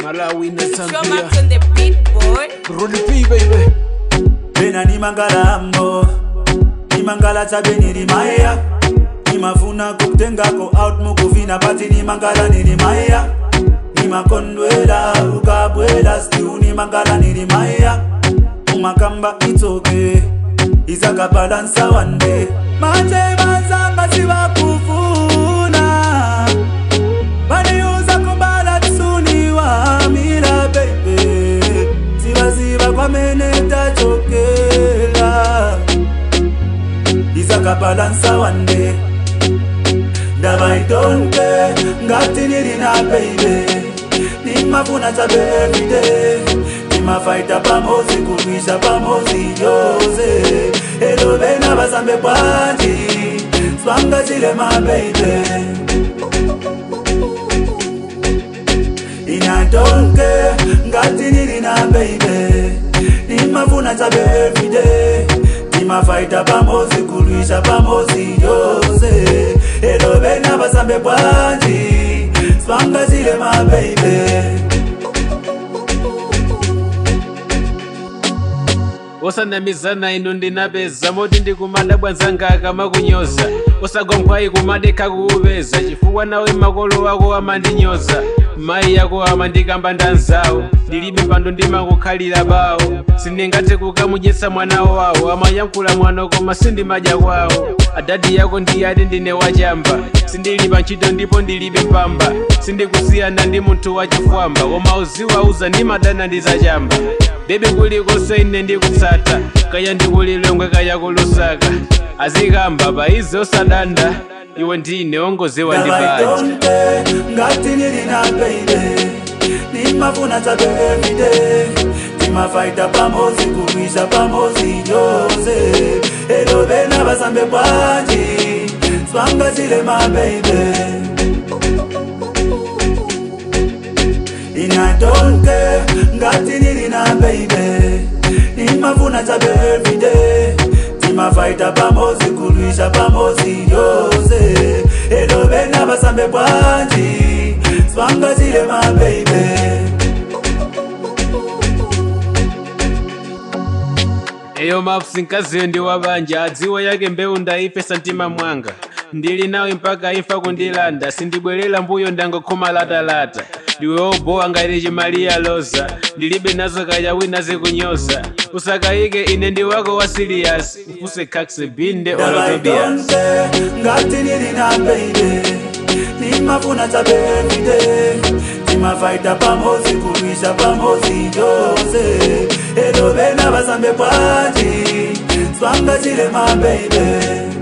Malawi na Drum Zambia. up on the beat, boy. Rudy P, baby. bena nimangalambo nimangala chabe nilimaya nimafuna kukutengako out mukuvina pati nimangala nilimaya nimakondwela ukabwela stiu nimangala nilimaya umakamba itsoke izakabalansa wande manje bazanga sivakufuna baniuza kubala tsuni wamila bebe zivaziva kwamene tachokela izakabalansa wande ndava itonke ngati nili na beibe nimafuna chabe everyday nimafaita pamozi kulwisha pamozi yose elo vena vasambe bwanji swanga chilema beibe inatonke ngati nili na beibe nimafuna chabe everyday nimafaita pamozi kulwisha pamozi yose elo vena vasambe bwanji swanga chilema beibe osanamizana ino ndinapeza moti ndikumada bwanzanga akamakunyoza osagomkhwayi kumadekha kuupeza chifukwa nawe makolo ako amandinyoza mayi yako amandikamba ndanzawo ndilibe pando ndimakukhalira bawo sindingathe kukamudyetsa mwana wawo amayankhula mwana koma sindimadya kwawo adadi yako ndiyati ndine wachamba sindili pa ntchito ndipo ndilibe mpamba sindikusiyana ndi munthu wachifwamba koma uziwauza ndimadana ndizachamba bebe kulikonse ine ndikutsata kaya ndikulilongwe kaya kulusaka azikamba paizi osadanda iwe ndine ongozewa ndi banja ndavaitonke ngati nili na beibe nimafuna chabe everyday timafaita pamozi kulwisha pamozi yose elo vena vasambe bwanji swanga chilema beibe inatonke ngati nili na beibe nimafuna chabe everyday timafaita pamozi kulwisha pamozi yose elo vena vasambe bwanji swanga chilema beibe eyo mafusi nkaziyo ndi wabanja adziwa yake mbewu ndaife santima mwanga ndili nawe mpaka imfa kundilanda sindibwerera mbuyo ndangokhoma latalata ndiwe obowa ngati chimaliya loza ndilibe nazo kaya wina zikunyoza usakayike ine ndi wako wa siriyasi ufuse kakse binde olotobias ndavaitonke ngati nili na beibe nimafuna chabe everyday timafaita pamozi kulwisha pamozi yose elo vena vasambe bwanji swanga chilema beibe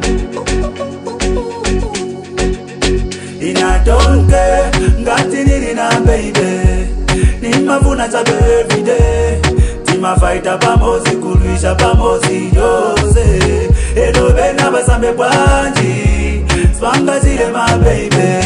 inatonke ngati nili na beibe nimafuna chabe everyday timafaita pamozi kulwisha pamozi yose elo vena vasambe bwanji swanga chilema beibe